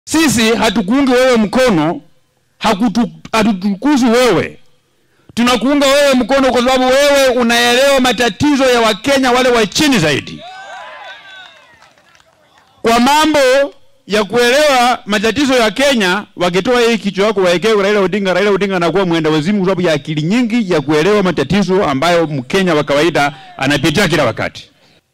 Sisi hatukuungi wewe mkono, hakutu- hatutukuzi wewe, tunakuunga wewe mkono kwa sababu wewe unaelewa matatizo ya Wakenya wale wa chini zaidi. Kwa mambo ya kuelewa matatizo ya Kenya, wakitoa hii kichwa yako waekee Raila Odinga, Raila Odinga anakuwa mwenda wazimu kwa sababu ya akili nyingi ya kuelewa matatizo ambayo Mkenya wa kawaida anapitia kila wakati.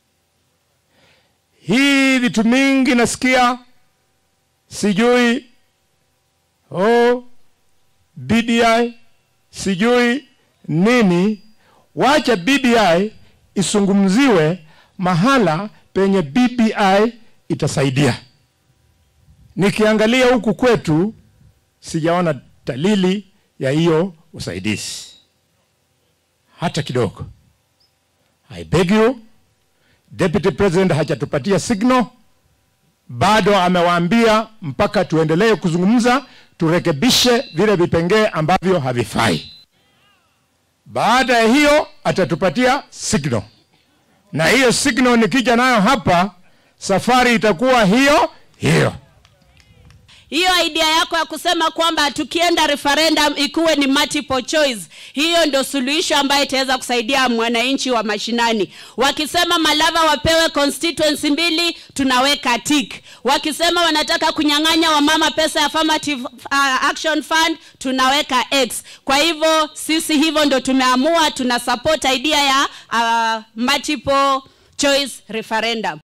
Hii vitu mingi nasikia, sijui oh, BBI sijui nini. Wacha BBI isungumziwe mahala penye BBI itasaidia. Nikiangalia huku kwetu sijaona dalili ya hiyo usaidizi hata kidogo. I beg you Deputy President hajatupatia signal bado, amewaambia mpaka tuendelee kuzungumza, turekebishe vile vipengee ambavyo havifai. Baada ya hiyo atatupatia signal, na hiyo signal nikija nayo hapa, safari itakuwa hiyo hiyo. Hiyo idea yako ya kusema kwamba tukienda referendum ikuwe ni multiple choice, hiyo ndio suluhisho ambayo itaweza kusaidia mwananchi wa mashinani. Wakisema Malava wapewe constituency mbili, tunaweka tick. Wakisema wanataka kunyang'anya wamama pesa ya affirmative uh, action fund, tunaweka X. Kwa hivyo sisi hivyo ndio tumeamua, tuna support idea ya uh, multiple choice referendum.